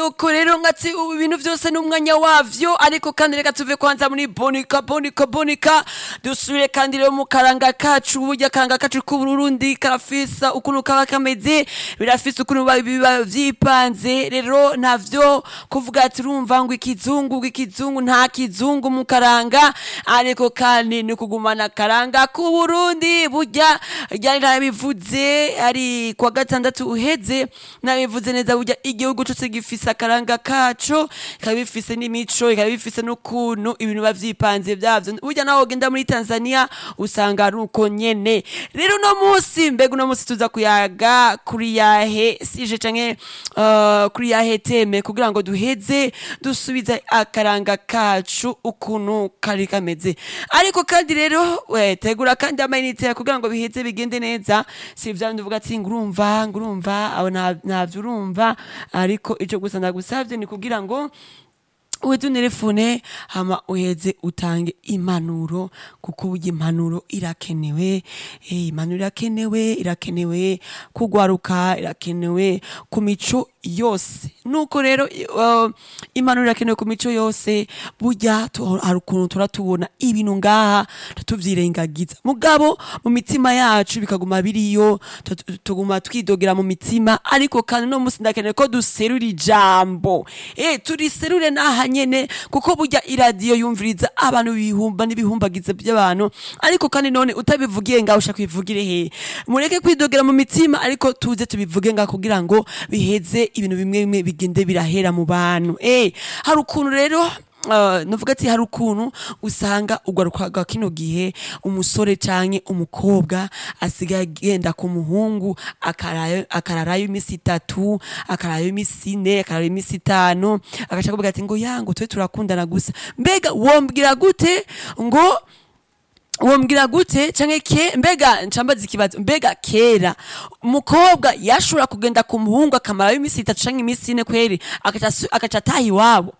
nuko rero nkatsi ubu ibintu byose n'umwanya wavyo ariko kandi reka tuve kwanza muri bonika bonika bonika dusubire kandi rero mu karanga kacu burya akaranga kacu k'uburundi karafisa ukuntu kaba kameze birafise ukuntu biba- biba vyipanze rero ntavyo kuvuga ati urumva ngo ikizungu ngo ikizungu nta kizungu mu karanga ariko kandi ni kugumana akaranga k'uburundi burya ryari narabivuze ari kuwa gatandatu uheze nabivuze neza burya igihugu cose gifise akaranga kaco kikaba bifise n'imico kikaba bifise n'ukuntu ibintu biba vyipanze vyavyo burya nawe ugenda muri tanzania usanga ari uko nyene rero uno musi mbega uno musi tuza kuyaga kuri yahe sije canke uh, kuri yahe teme kugira ngo duheze dusubize akaranga kacu ukuntu kari kameze ariko kandi rero we tegura kandi amayinite kugira ngo biheze bigende neza si vya bindi uvuga ati ngurumva ngurumva abo nta- ntavyo urumva ariko ico gusa ndagusavye ni kugira ngo uheze unerefone hama uheze utange impanuro kuko burya impanuro irakenewe eh, impanuro irakenewe irakenewe kugwaruka irakenewe ku mico yose nuko rero uh, impanuro irakenewe ku mico yose burya tu- hari ukuntu tura tubona ibintu ngaha tutuvyirengagiza mugabo mu mitima yacu bikaguma biriyo tu- tu- tuguma twidogera mu mitima ariko kandi no musi ndakeneye ko duserura ijambo eh turiserure naha nyene kuko burya iradiyo yumviriza abantu bihumba n'ibihumbagiza by'abantu ariko kandi none utabivugiye ngaho ushaka bivugire he mureke kwidogera mu mitima ariko tuze tubivuge ngaho kugira ngo biheze ibintu bimwe bimwe bigende birahera mu bantu eh hari ukuntu rero Uh, navuga ati hari ukuntu usanga ugaruka kino gihe umusore canke umukobwa asigaye agenda ku muhungu akarayo- akararayo imisi itatu akarayo imisi ine akararayo imisi itanu agaca kuvuga ati ngo yango twe turakundana gusa mbega wombwira gute ngo wombwira gute canke ke mbega ncambaza ikibazo mbega kera umukobwa yashobora kugenda ku muhungu akamarayo imisi itatu canke imisi ine kweri agaca asu- agaca ataha iwabo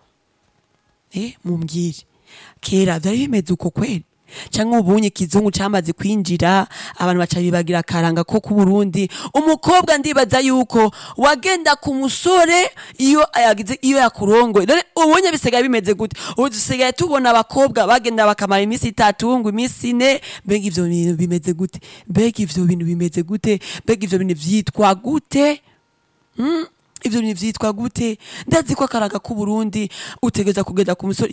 eh mumbwire kera vyari bimeze uko kweli canke ubunye ikizungu camaze kwinjira abantu baca bibagira akaranga ko ku Burundi umukobwa ndibaza yuko wagenda ku musore iyo yagize iyo yakurongoye none ubunye bisigaye bimeze gute ubu dusigaye tubona abakobwa bagenda bakamara iminsi itatu ngo iminsi ine mbega ivyo bintu bimeze gute mbega ivyo bintu bimeze gute mbega ivyo bintu vyitwa gute ivyo bintu vyitwa gute ndazi ko akaranga k'uburundi utegeza kugenda ku musore